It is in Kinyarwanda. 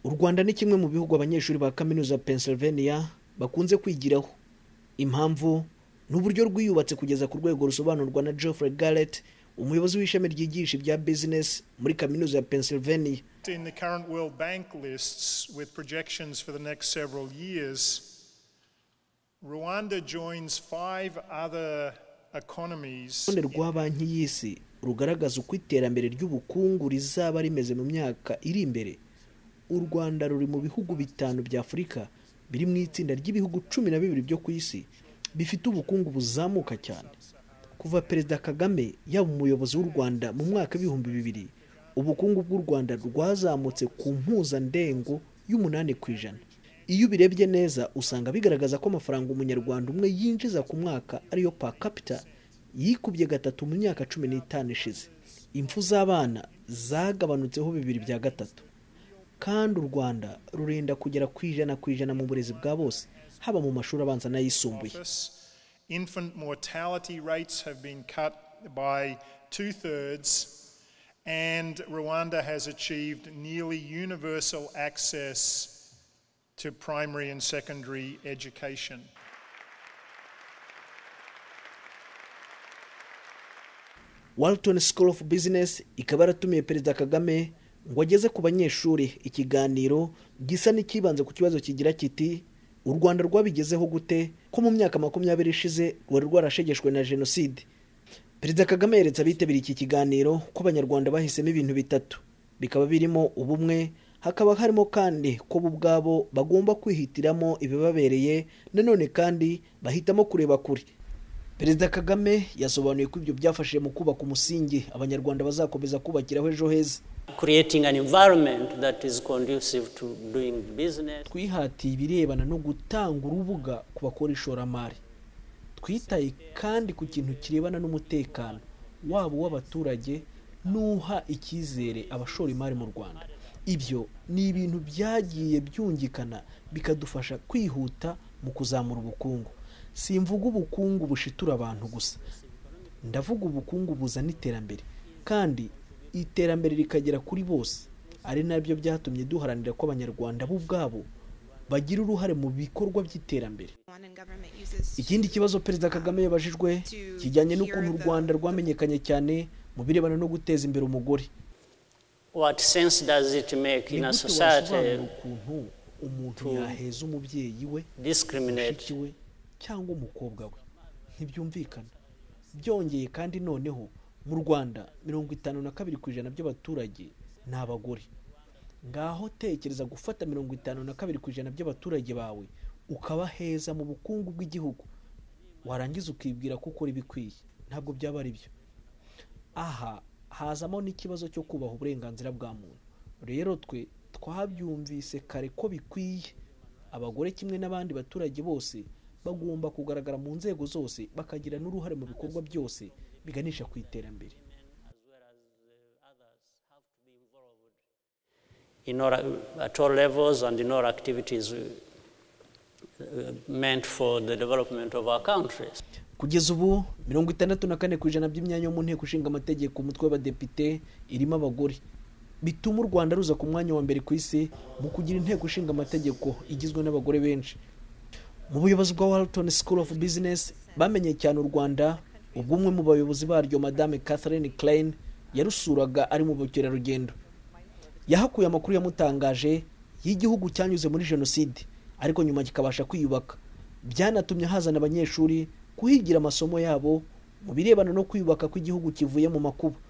u rwanda ni kimwe mu bihugu abanyeshuri ba kaminuza pennsylvania bakunze kwigiraho impamvu ni uburyo rwiyubatse kugeza ku rwego rusobanurwa na geoffrey garrett umuyobozi w'ishami ryigisha ibya business muri kaminuza ya pennsylvania In the current World Bank lists with projections for the next several years, Rwanda joins five other economies urutonde rwa banki y'isi rugaragaza uko iterambere ry'ubukungu rizaba rimeze mu myaka iri imbere u rwanda ruri mu bihugu bitanu bya afurika biri mu itsinda ry'ibihugu cumi na bibiri byo ku isi bifite ubukungu buzamuka cyane kuva perezida kagame yaba umuyobozi w'u rwanda mu mwaka w'ibihumbi bibiri ubukungu bw'u rwanda rwazamutse ku mpuzandengo y'umunani ku ijana iyo ubirebye neza usanga bigaragaza ko amafaranga umunyarwanda umwe yinjiza ku mwaka ariyo pa capita yikubye gatatu mu myaka cumi n'itanu ishize impfu z'abana zagabanutseho bibiri bya gatatu kandi u rwanda rurenda kugera ku ijana ku ijana mu burezi bwa bose haba mu mashuri abanza n'ayisumbuye office. Infant mortality rates have been cut by two thirds, and Rwanda has achieved nearly universal access to primary and secondary education. Walton School of Business ikaba yaratumiye Perezida Kagame ngo ageze ku banyeshuri ikiganiro gisa n'ikibanze ku kibazo kigira kiti u Rwanda rwabigezeho gute ko mu myaka makumyabiri ishize rwari rwarashegeshwe na jenoside Perezida Kagame yeretse abitabiriye iki kiganiro ko abanyarwanda bahisemo ibintu bitatu bikaba birimo ubumwe hakaba harimo kandi ko bo ubwabo bagomba kwihitiramo ibibabereye nanone kandi bahitamo kureba kure Perezida Kagame yasobanuye ko ibyo byafashije mu kubaka umusingi abanyarwanda bazakomeza kubakiraho ejo heza creating an environment that is conducive to doing business. twihatiye ibirebana no gutanga urubuga ku bakora ishoramari twitaye kandi ku kintu kirebana n'umutekano waba uw'abaturage n'uha icyizere abashora imari mu rwanda ibyo ni ibintu byagiye byungikana bikadufasha kwihuta mu kuzamura ubukungu simvuga ubukungu bushitura abantu gusa ndavuga ubukungu buzana iterambere kandi iterambere rikagera kuri bose ari nabyo byatumye duharanira ko abanyarwanda bo ubwabo bagira uruhare mu bikorwa by'iterambere Rwandan government uses ikindi kibazo perezida kagame yabajijwe kijyanye n'ukuntu u rwanda rwamenyekanye cyane mu birebana no guteza imbere umugore What sense does it make ni in a gute wasobanura society ukuntu umuntu yaheza umubyeyi we mushiki discriminate? we cyangwa umukobwa we ntibyumvikana byongeye kandi noneho mu rwanda mirongo itanu na kabiri ku ijana by'abaturage ni abagore ngaho tekereza gufata mirongo itanu na kabiri ku ijana by'abaturage bawe ukabaheza mu bukungu bw'igihugu warangiza ukibwira ko ukora ibikwiye ntabwo byaba ari byo aha hazamo n'ikibazo cyo kubaha uburenganzira bwa muntu rero twe twabyumvise kare ko bikwiye abagore kimwe n'abandi baturage bose bagomba kugaragara mu nzego zose bakagira n'uruhare mu bikorwa byose biganisha ku iterambere in all, at all levels and in all activities uh, uh, meant for the development of our countries. kugeza ubu mirongo itandatu na kane ku ijana by'imyanya yo mu nteko ishinga amategeko umutwe w'abadepite irimo abagore bituma u rwanda ruza ku mwanya wa mbere ku isi mu kugira inteko ishinga amategeko igizwe n'abagore benshi mu buyobozi bwa Walton School of Business bamenye cyane u Rwanda ubwo umwe mu bayobozi baryo Madame Catherine Klein yarusuraga ari mu bukerarugendo yahakuye amakuru yamutangaje y'igihugu cyanyuze muri jenoside ariko nyuma kikabasha kwiyubaka byanatumye hazana abanyeshuri kuhigira amasomo yabo mu birebana no kwiyubaka kw'igihugu kivuye mu makuba